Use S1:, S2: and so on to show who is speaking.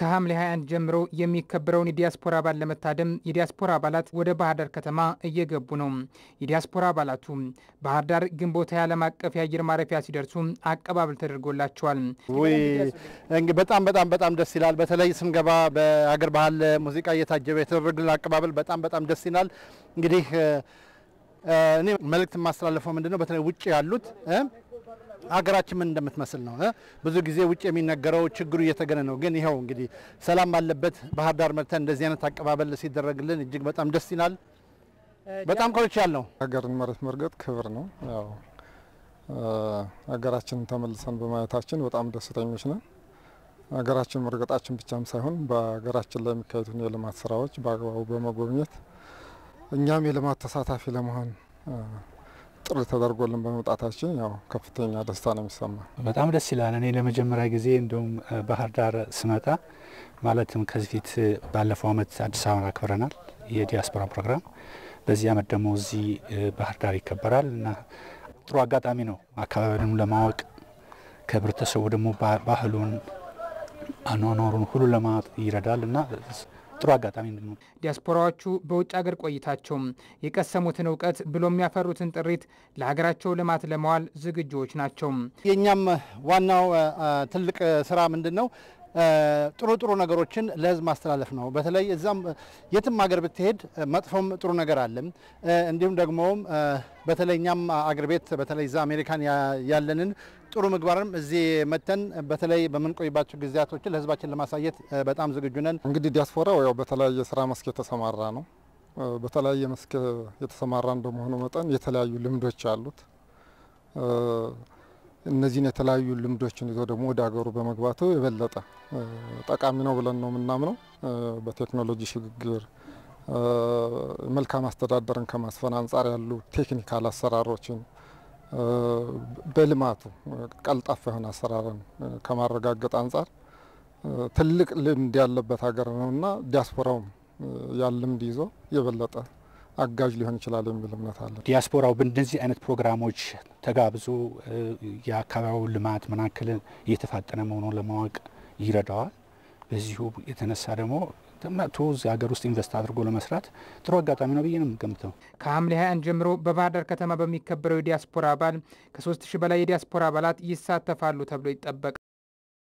S1: ከሐምሌ 21 ጀምሮ የሚከበረውን የዲያስፖራ በዓል ለመታደም የዲያስፖራ አባላት ወደ ባህር ዳር ከተማ እየገቡ ነው። የዲያስፖራ አባላቱ ባህር ዳር ግንቦት ዓለም አቀፍ የአየር ማረፊያ ሲደርሱ አቀባበል ተደርጎላቸዋል።
S2: ውይ እንግዲህ በጣም በጣም በጣም ደስ ይላል። በተለይ ስንገባ በአገር ባህል ሙዚቃ እየታጀበ የተደረገልን አቀባበል በጣም በጣም ደስ ይላል። እንግዲህ እኔ መልእክት የማስተላለፈው ምንድን ነው በተለይ ውጭ ያሉት ሀገራችን ምን እንደምትመስል ነው። ብዙ ጊዜ ውጭ የሚነገረው ችግሩ እየተገነ ነው። ግን ይኸው እንግዲህ ሰላም ባለበት ባህር ዳር መጥተን እንደዚህ አይነት አቀባበል ሲደረግልን እጅግ በጣም ደስ ይላል። በጣም ኮርቻ ያለው
S3: ሀገርን መሬት መርገጥ ክብር ነው። ያው ሀገራችንን ተመልሰን በማየታችን በጣም ደስተኞች ነን። ሀገራችን መርገጣችን ብቻም ሳይሆን በሀገራችን ላይ የሚካሄዱትን የልማት ስራዎች በአግባቡ በመጎብኘት እኛም የልማት ተሳታፊ ለመሆን ጥሪ ተደርጎልን በመውጣታችን ያው ከፍተኛ ደስታ ነው የሚሰማ።
S4: በጣም ደስ ይላል። እኔ ለመጀመሪያ ጊዜ እንደውም ባህር ዳር ስመጣ ማለትም ከዚህ ፊት ባለፈው አመት አዲስ አበባ አክብረናል የዲያስፖራ ፕሮግራም። በዚህ አመት ደግሞ እዚህ ባህር ዳር ይከበራል እና ጥሩ አጋጣሚ ነው አካባቢንም ለማወቅ ከህብረተሰቡ ደግሞ ባህሉን አኗኗሩን ሁሉ ለማወቅ ይረዳል እና ጥሩ አጋጣሚ ነው።
S1: ዲያስፖራዎቹ በውጭ ሀገር ቆይታቸው የቀሰሙትን እውቀት ብሎ የሚያፈሩትን ጥሪት ለሀገራቸው ልማት ለመዋል ዝግጁዎች ናቸው።
S2: የእኛም ዋናው ትልቅ ስራ ምንድን ነው? ጥሩ ጥሩ ነገሮችን ለህዝብ ማስተላለፍ ነው። በተለይ እዛም የትም ሀገር ብትሄድ መጥፎም ጥሩ ነገር አለም። እንዲሁም ደግሞ በተለይ እኛም አገር ቤት በተለይ እዛ አሜሪካን ያለንን ጥሩ ምግባርም እዚህ መተን በተለይ በምንቆይባቸው ጊዜያቶችን ለህዝባችን ለማሳየት በጣም ዝግጁ ነን።
S3: እንግዲህ ዲያስፖራው ያው በተለያየ ስራ መስክ የተሰማራ ነው። በተለያየ መስክ የተሰማራ እንደመሆኑ መጠን የተለያዩ ልምዶች አሉት። እነዚህን የተለያዩ ልምዶችን ይዞ ደግሞ ወደ ሀገሩ በመግባቱ የበለጠ ጠቃሚ ነው ብለን ነው የምናምነው። በቴክኖሎጂ ሽግግር መልካም አስተዳደርን ከማስፈን አንጻር ያሉ ቴክኒካል አሰራሮችን በልማቱ ቀልጣፋ የሆነ አሰራርን ከማረጋገጥ አንጻር ትልቅ ልምድ ያለበት ሀገር ነውና ዲያስፖራውም ያን ልምድ ይዞ የበለጠ አጋዥ ሊሆን ይችላል የሚል እምነት አለ።
S4: ዲያስፖራው በእንደዚህ አይነት ፕሮግራሞች ተጋብዞ የአካባቢው ልማት መናክል እየተፋጠነ መሆኑን ለማወቅ ይረዳዋል። በዚሁ የተነሳ ደግሞ መጥቶ እዚህ ሀገር ውስጥ ኢንቨስት አድርጎ ለመስራት ጥሩ አጋጣሚ ነው ብዬ ነው የምገምተው።
S1: ከሐምሌ 21 ጀምሮ በባህር ዳር ከተማ በሚከበረው የዲያስፖራ በዓል ከ3000 በላይ የዲያስፖራ አባላት ይሳተፋሉ ተብሎ ይጠበቃል።